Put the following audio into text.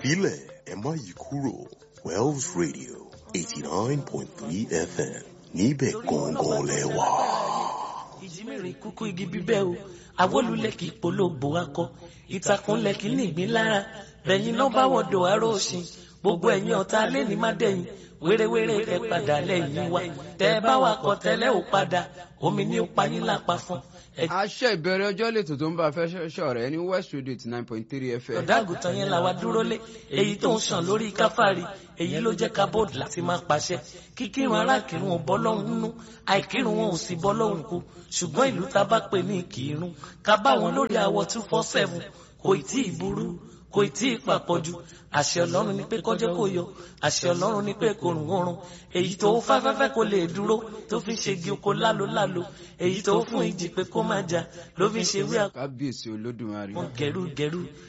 filẹ̀ ẹ má yí kúrò Wells Radio eighty nine point three FM níbẹ̀ gangan lẹ́wà. ìjímèrè kúkú igi bíbẹ́ o awolulẹ̀ kì í polówó akọ ìtàkùnlẹ̀ kì í nìgbín lára bẹ̀yìn náà bá wọ̀dọ̀ aró òsìn gbogbo ẹ̀yin ọ̀tá lẹ́ni má dẹ̀yìn wérewére ẹ padà lẹ́yìn wa tẹ́ ẹ bá wà kọ́ tẹ́lẹ̀ ò padà omi ní ó payín lápá fún ẹ àṣẹ ìbẹ̀rẹ̀ ọjọ́ lẹ́tọ̀ tó ń bá fẹ́ ṣọ̀rẹ́ ní west radio eighty nine point three fm. ọ̀dàgùtàn yẹn làwa dúró lé èyí tó ń sàn lórí káfárí èyí ló jẹ́ ká bọ́ọ̀dù láti máa pàṣẹ kíkírun arákìrun ò bọ́ lọ́hùn nínú àìkírun wọn ò sì bọ́ lọ́hùn kú ṣùgbọ́n ìlú tá a bá pè ní ìkírun ká bá wọn lórí àwọ̀ two four seven kò tí ì burú kò tí ì papọ̀jù àṣẹ ọlọ́run ni pé kọjọ́ kò yọ àṣẹ ọlọ́run ni pé kò rùn oorun èyí tó fáfẹ́fẹ́ kò lè dúró tó fi ń ṣe igi oko lálo lálo èyí tó fún ìjì pé kó má jà ló fi ń ṣe wí kábíyèsí olódùmarè. àwọn gẹrú gẹrú